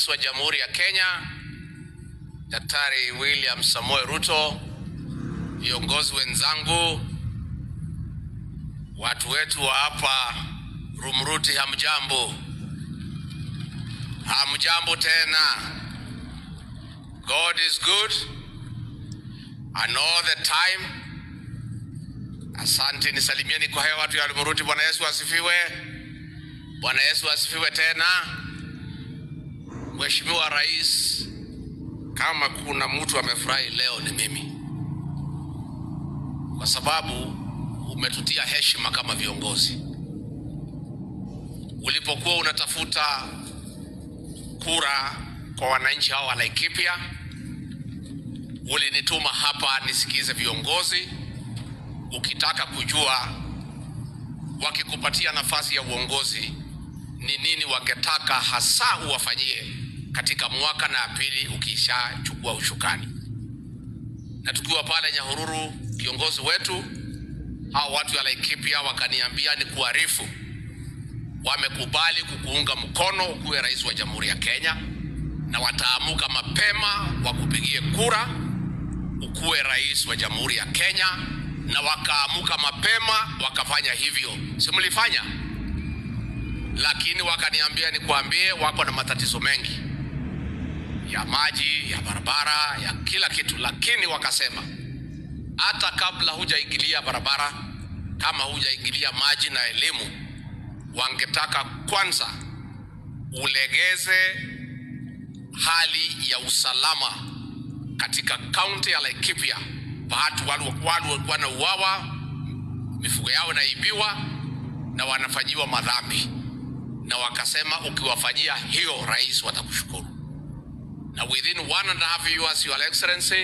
Rais wa Jamhuri ya Kenya Daktari William Samoei Ruto, viongozi wenzangu, watu wetu wa hapa Rumruti, hamjambo? Hamjambo tena. God is good and all the time. Asante, nisalimieni kwa hewa watu ya Rumruti. Bwana Yesu asifiwe. Bwana Yesu asifiwe tena. Mheshimiwa Rais, kama kuna mtu amefurahi leo ni mimi, kwa sababu umetutia heshima kama viongozi. Ulipokuwa unatafuta kura kwa wananchi hao wa Laikipia, ulinituma hapa nisikize viongozi, ukitaka kujua wakikupatia nafasi ya uongozi ni nini wangetaka hasa uwafanyie katika mwaka na pili ukishachukua ushukani. Na tukiwa pale Nyahururu, kiongozi wetu hao watu wa Laikipia wakaniambia ni kuarifu, wamekubali kukuunga mkono ukuwe rais wa Jamhuri ya Kenya, na wataamuka mapema wakupigie kura ukuwe rais wa Jamhuri ya Kenya, na wakaamuka mapema wakafanya hivyo. Si mlifanya? Lakini wakaniambia nikwambie, wako na matatizo mengi ya maji, ya barabara, ya kila kitu, lakini wakasema hata kabla hujaingilia barabara, kama hujaingilia maji na elimu, wangetaka kwanza ulegeze hali ya usalama katika kaunti ya Laikipia. Watu watu wanauawa, mifugo yao inaibiwa na wanafanyiwa madhambi, na wakasema ukiwafanyia hiyo, rais watakushukuru. Now, within one and a half years, Your Excellency,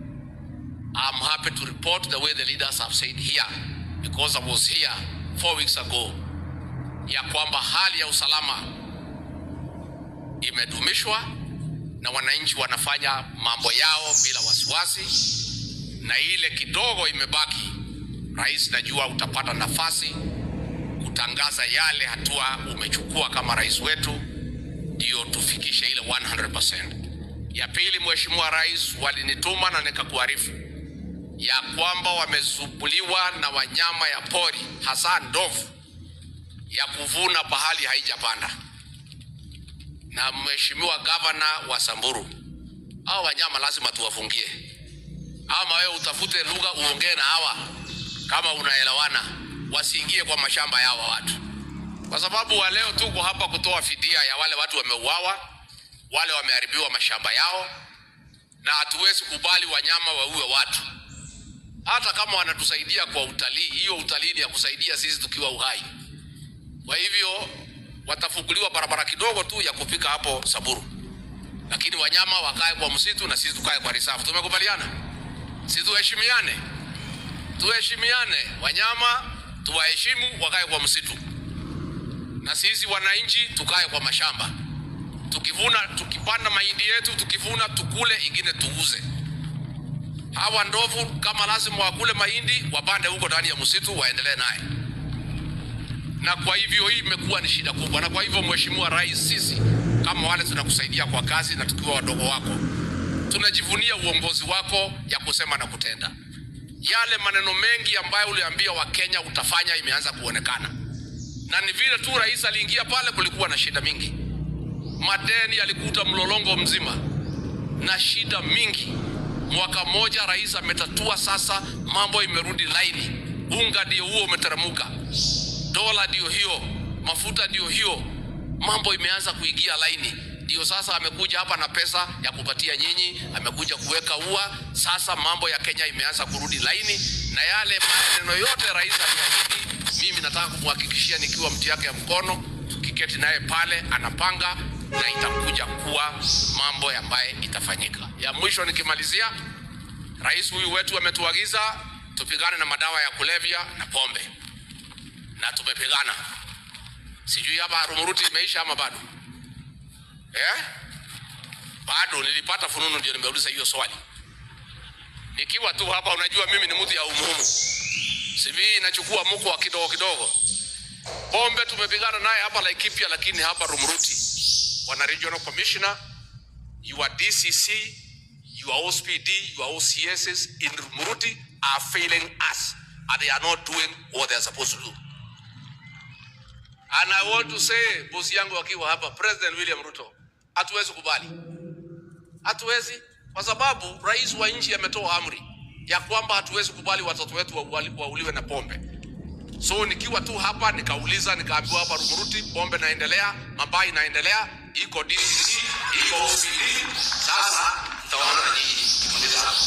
I'm happy to report the way the leaders have said here, because I was here four weeks ago, ya kwamba hali ya usalama imedumishwa na wananchi wanafanya mambo yao bila wasiwasi, na ile kidogo imebaki, rais, najua utapata nafasi kutangaza yale hatua umechukua kama rais wetu, ndio tufikishe ile 100%. Ya pili, Mheshimiwa Rais, walinituma na nikakuarifu ya kwamba wamesumbuliwa na wanyama ya pori hasa ndovu ya kuvuna pahali haijapanda. Na Mheshimiwa Gavana wa Samburu, hao wanyama lazima tuwafungie, ama wewe utafute lugha uongee na hawa kama unaelewana, wasiingie kwa mashamba yao watu, kwa sababu wa leo tuko hapa kutoa fidia ya wale watu wameuawa wale wameharibiwa mashamba yao, na hatuwezi kubali wanyama waue watu, hata kama wanatusaidia kwa utalii. Hiyo utalii ni ya kusaidia sisi tukiwa uhai. Kwa hivyo watafunguliwa barabara kidogo tu ya kufika hapo Samburu, lakini wanyama wakae kwa msitu na sisi tukae kwa risafu. Tumekubaliana? Si tuheshimiane? Tuheshimiane, wanyama tuwaheshimu, wakae kwa msitu, na sisi wananchi tukae kwa mashamba tukivuna tukipanda mahindi yetu tukivuna tukule, ingine tuuze. Hawa ndovu kama lazima wakule mahindi, wapande huko ndani ya msitu, waendelee naye. Na kwa hivyo hii imekuwa ni shida kubwa, na kwa hivyo Mheshimiwa Rais, sisi kama wale tunakusaidia kwa kazi na tukiwa wadogo wako, tunajivunia uongozi wako ya kusema na kutenda. Yale maneno mengi ambayo uliambia Wakenya utafanya imeanza kuonekana, na ni vile tu rais aliingia pale, kulikuwa na shida mingi madeni yalikuta mlolongo mzima na shida mingi. Mwaka mmoja rais ametatua, sasa mambo imerudi laini. Unga ndio huo umeteremuka, dola ndio hiyo, mafuta ndio hiyo, mambo imeanza kuingia laini. Ndio sasa amekuja hapa na pesa ya kupatia nyinyi, amekuja kuweka ua. Sasa mambo ya Kenya imeanza kurudi laini, na yale maneno yote rais aliahidi, mimi nataka kumhakikishia nikiwa mti yake ya mkono, tukiketi naye pale anapanga na itakuja kuwa mambo ambaye itafanyika. Ya mwisho nikimalizia, rais huyu wetu ametuagiza tupigane na madawa ya kulevya na pombe, na tumepigana. Sijui hapa Rumuruti imeisha ama bado eh? Bado nilipata fununu, ndio nimeuliza hiyo swali nikiwa tu hapa. Unajua mimi ni mtu ya umuhimu, simi inachukua mko wa kidogo kidogo. Pombe tumepigana naye hapa Laikipia, lakini hapa Rumuruti wana regional commissioner, your DCC, your OSPD, your OCSs in Muruti are failing us and they are not doing what they are supposed to do. And I want to say, bosi yangu akiwa hapa, President William Ruto, hatuwezi kubali, hatuwezi kwa sababu rais wa nchi ametoa amri ya kwamba hatuwezi kubali watoto wetu wauali- wauliwe na pombe. So nikiwa tu hapa nikauliza, nikaambiwa hapa Rumuruti pombe inaendelea, mabai inaendelea, iko DCC, iko OCD. Sasa tutaona na nyinyi kimaliza hapo,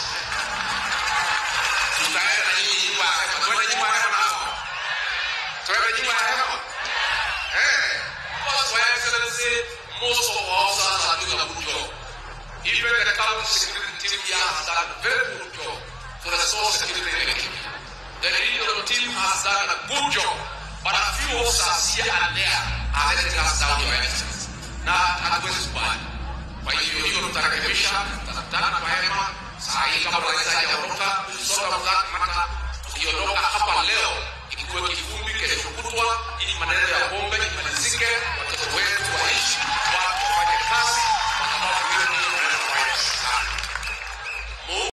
tutaenda na nyinyi nyumba ya hema, twende nyumba ya hema nao, twende nyumba ya hema eh. Because Your Excellency, most of our officers are doing a good job. Even the county security team here has done a very good job to restore security in Kenya. The regional team has done a good job, but a few officers here and there are letting us down, Your Excellency. Na hatuwezi kubali. Kwa hivyo hiyo tutarekebisha, tutakutana kwa hema